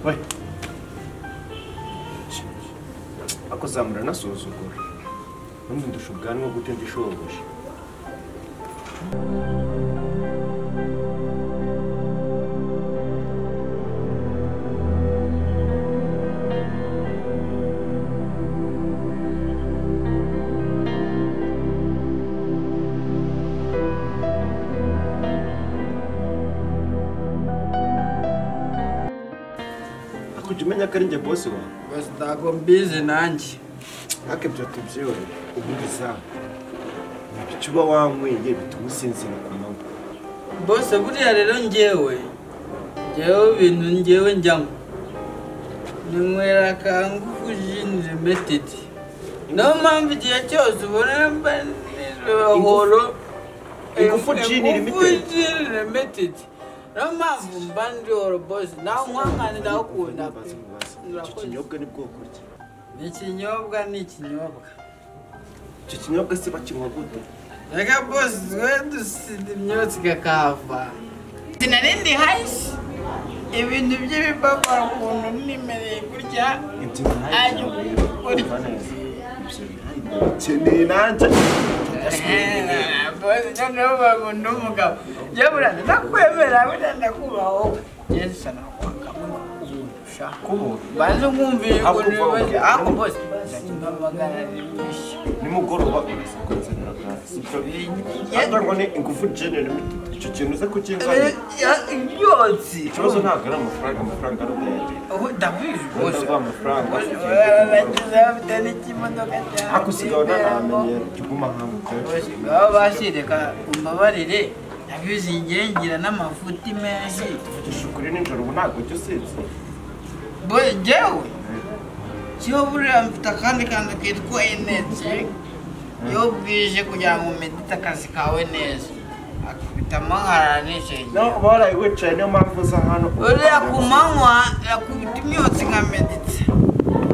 we ako zamura anasuzugura ubundi ndusha ubwanwa gute ndishoboye akujya umenya ko ari njye bose wawe bose ntabwo mbizi nanjye ariko ibyo tubyibone ubu bizamu ibyo uba wanyweye bituma usinzira ku manywa bose buriya rero njyewe njyewe ibintu njyewe njyamo ninywera kangufu jini limitedi niyo mpamvu igihe cyose ubona mba nijoro Ingufu Gin Limited? limitedi niyo mpamvu mba nijoro bose nawe nkwangana ndakunda pe icyo kinyobwa ni bwoko ki ni ikinyobwa ni ikinyobwa icyo kinyobwa se bakinywa gute reka bose twe dusida imyotsi ikakahava sinarindi hasi ibintu by'ibibabara ukuntu nimereye kurya ibyo ajya ukeneye nanjye bose noneho bakunda umugabo yabura ndakwemera burya ndakubaha wowe yesu nakwakamo banze nkumviye ukuntu bibazo ako bose nzajya mbamagara rimwishyu nimugoroba uraza kuzanira gaze Ariko ngo ni ingufu genera imitwe icyo kintu uze kukinzanira imyotsi ikibazo ntabwo ari amafaranga amafaranga ari ubuyagira ubu ndabizi wenda rwose aguha amafaranga bageze bafite n'ikimodoka cyabo ariko usigaye unanamenyera kiguma hamwe baba bashireka umbabarire ndabizi ngengira n'amafuti menshi tuvugisha ukuri nijoro ubu ntabwo ujya usinzira bo jyewe kiho buriya mfite akandi kantu kitwa energy iyo bwije kugira ngo umedite akazi kawe neza akubita amahara n'ishenge nawe uba waraye wicaye niyo mpamvu uza hano uriya ku manywa yakubita imyotsi nka medite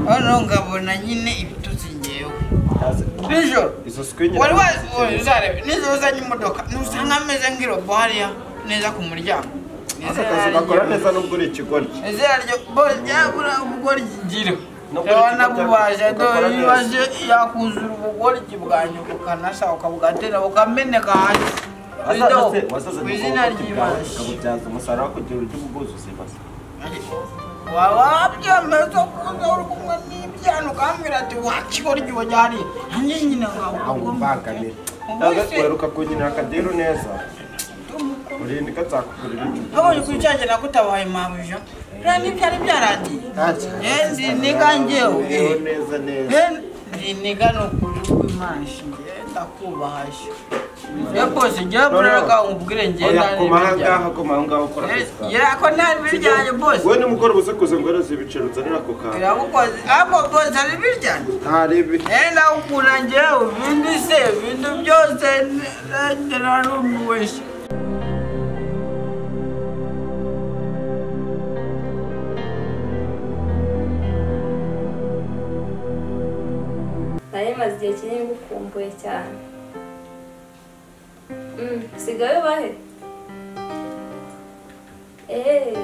noneho ngabona nyine ibitutsi ngewe nijoro izo sikwinyi wari wazi ubu uzarebe nijoro uzanye imodoka ntusanga ameze nk'irobo hariya neza ku muryango aka kazi gakora neza nubwo uri ikigoryi izina ryo bose ryabura ubugoryi ngira No kuri urabona iki bubaje gakora dore neza. ibibazo yakuzura ubugoryi bwanyu bukanasa ukabwatera bukameneka hasi Rido, ku izina ry'Imana ukabubyaza umusaruro kugira urya ubuguzuzi basa waba wabyemeza kuza uri kumwe n'ibyana ukambwira ati wakigoryi wajyari nanjye nyine aho umbagamira weruka kunyina akadiru neza urinde ikazakugurira icyo Nabonye kuri cya gihe nagutabaye mabuja nta n'ibyari byarangiye Ntacyo. yendi niga njyewe Ubeho neza neza yendi niga ni ukuri kw'imana ishingiye ndakubaha sho rero rwose njyewe buraraga umubwire ngenda oya koma ahangaha koma ahangaha ukora akazi kawe yako nta biryanye bose wowe nimugoroba uze kuza ngo uhereze ibiceri uzanira ako kantu iragukoze ariko bose ari biryanye ntarebe yenda ukunda njyewe ibindi se ibintu byose ndagera n'umuweshe nari maze igihe kinini ngukumbuye cyane Mm, sigaye bahe eee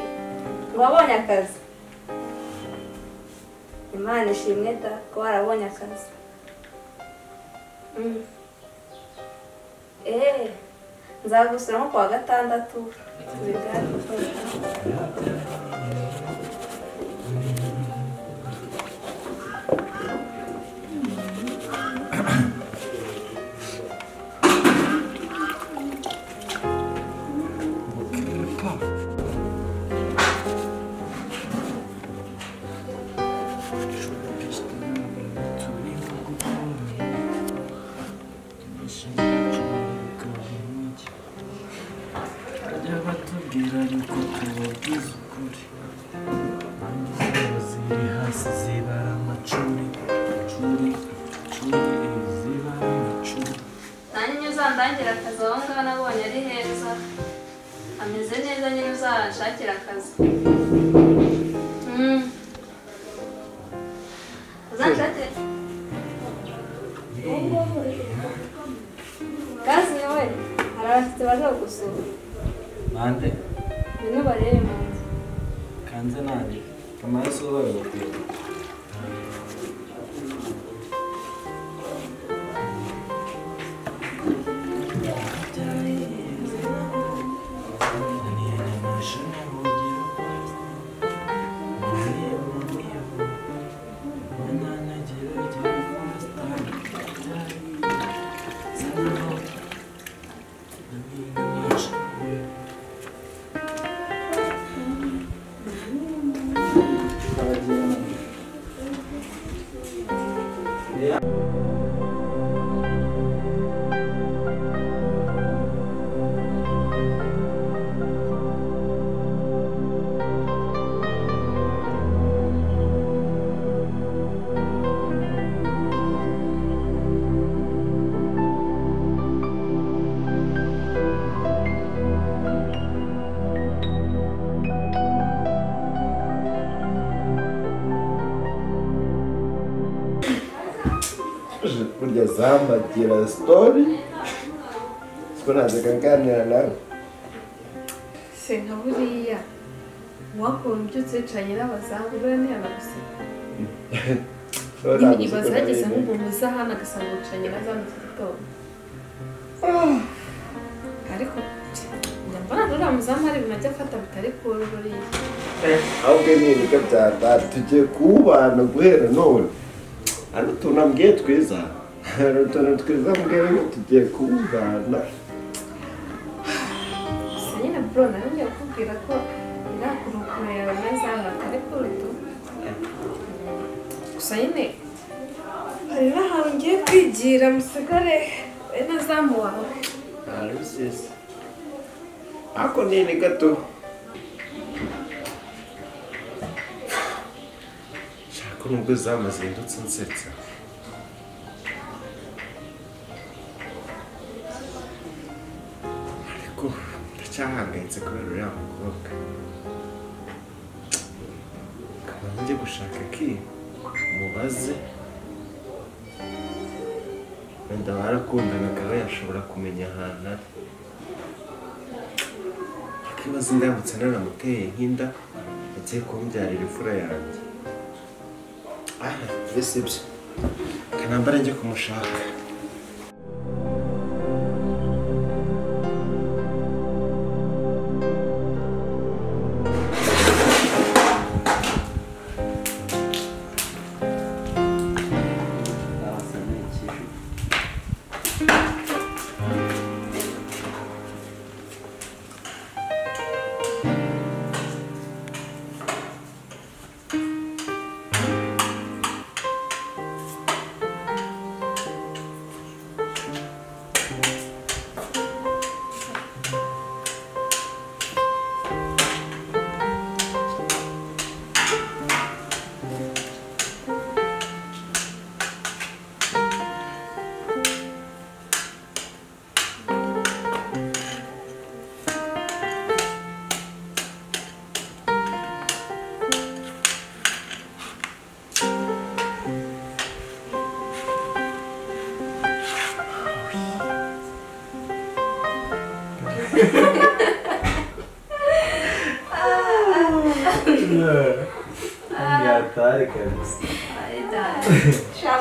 wabonye akazi imana ishimwe da ko warabonye akazi Mm. eee nzagusura nko kuwa gatandatu tubiganire bajya batubwira yuko tubabwiza ukuri Inzego ziri hasi zibara amacuri curi curi zibara amacuri nanjye nyine uzandangira akazi aho ngaho nabonye ari heza ameze neza nyine uzanshakira akazi Mm. uzanshakire gazi nawe hari abashyitsi baje kugusura bande bino barebe mu nzu kanze nanjye amaraso yabaye umupira burya zambagira sitori siko nazeka nganira nawe se nka buriya wakora ubyutse yicanye n'abazamu buriya ntiyanaguseka ibaza yageze nk'umuntu uza hano agasanga yicanye na za mu gitondo ariko njya mbona uriya muzamu hari ibintu ajya afata bitari kuba buriya ahubwo ni ibigo bya data tugiye kuwubana guhera none hari utuntu ambwiye twiza hari utuntu twiza mbwiye ngo tugiye kuwubana gusa nyine bro nawe ngiye kukubwira ko irakurukura yawe n'azana atari kurutu gusa nyine hari n'ahantu ngiye kwigira musigare we n'azamu wawe hari rusizi ariko nini gato shaka nubwo zama zindutse nsetsa ariko ndacyahangayitse kubera uriya mukobwa kamanza njye gushaka ki mubaze wenda barakundanaga we yashobora kumenya ahantu ari akibaza indamutse naramuteye nk'inda agiye kumbyarira imfura yanjye ah mbese ibyo kanambara njye kumushaka yatare kabisa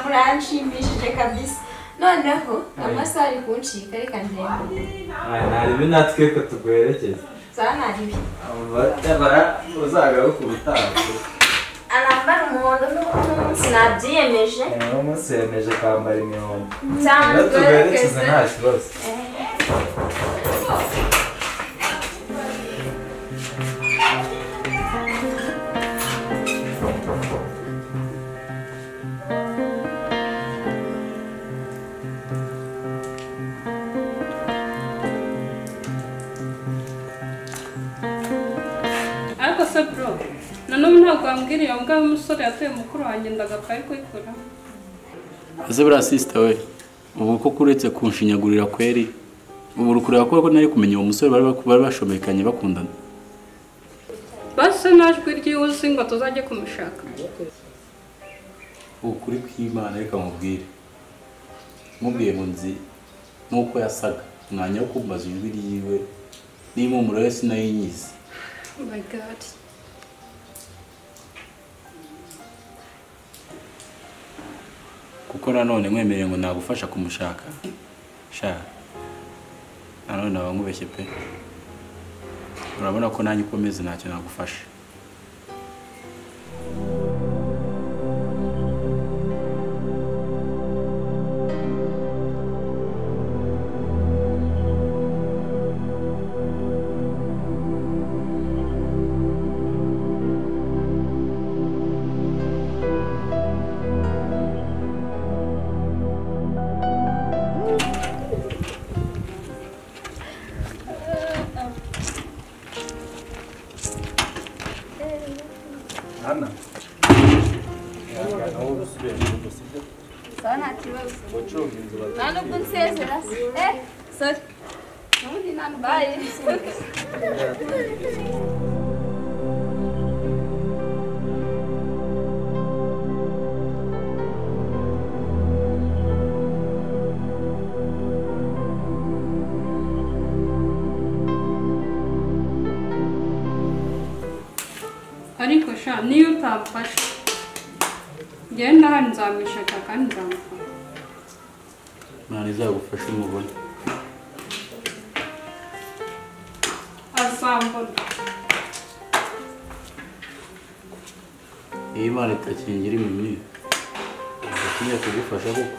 muranshimishije kabisa noneho amasaha ari kuncika reka ndende nari ibi natwe ko tuguherekeza zanaribi nyamara uzagaruka ubutaha arambara umuhondo n'umunsi nabyiyemeje uno munsi yemeje kwambara imihondo cyangwa iyo tuguherekeza nta kibazo ariko se bro nanone ntabwo wambwira iyo mbwa y'umusore yatuye mukuru wanjye ndagapfa kuyikora ese buriya sisita we ubu koko uretse kunshinyagurira kweri ubu uri kureba ko nari kumenya uwo musore bari bari bashomekanye bakundana basi najwi ry'iwuzi ngo tuzajye kumushaka ukuri kw'imana reka mubwire mubwiye ngo nzi n'uko yasaga mwanya wo kumbaza ijwi ryiwe n'impumuro ye sinayinyize my god kuko nanone mwemereye ngo nagufasha kumushaka sha nanone naba nkubeshye pe urabona ko nanjye ukomeze ntacyo nagufasha sawa nta kibazo nta nubwo nsezera eh sorry ubundi nta nubwo bye ariko sha niyo utamfasha genda hano nzamwishaka kandi nzamufata imana izagufashe umubone azambona iyo imana itakingira impumyi itakinya kugufasha koko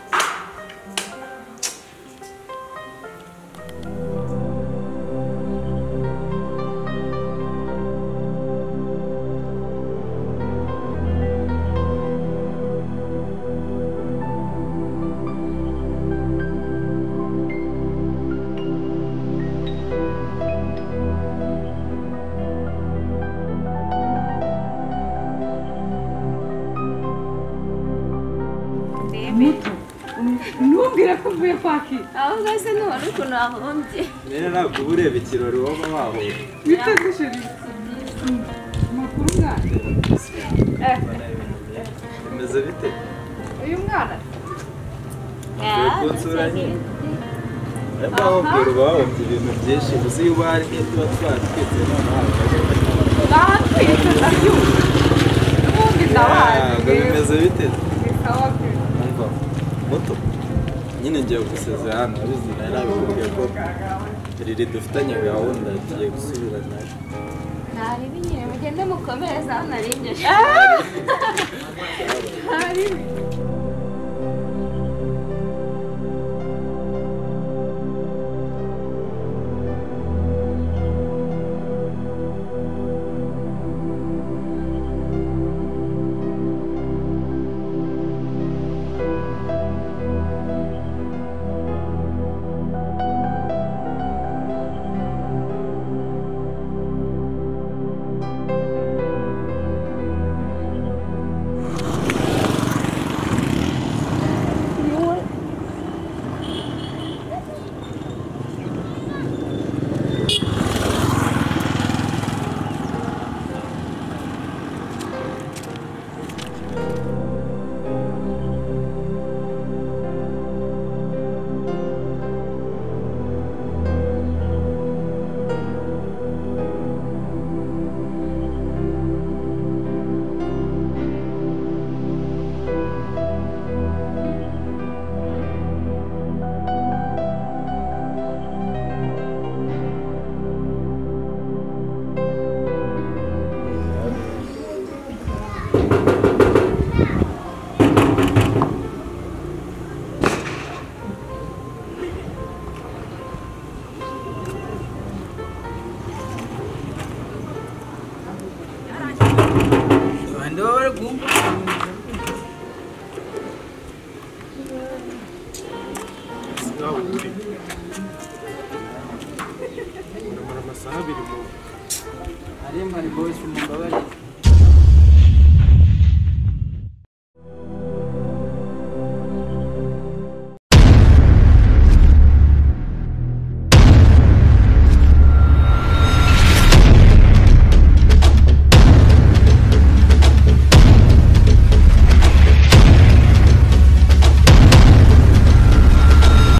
ntumbwire ko uvuye kwakira aho ngaho se ntiwari ukuntu wahombye rero ntabwo uba ureba ikirori waba wahuye bitagushiriye amakuru bwacu bimeze bite uyu mwana Uvuye ku nsura nyine ariko aho ubwira uba wabumbye ibintu byinshi uzi iyo uba hari nk'iyo tuba twatwitse noneho ntatwite ndabyumva ubundi ntabwo ndabazi bimeze bite bisaba pe umva muto nyine ngiye gusezera hano ubizi nari nabikubwiye ko riri dufitanye gahunda tugiye gusubira nayo ntari binyine mugende mukomereze aho nari njye abandi baba bari guhugura amasaha abiri mu aremba ari bose umugabane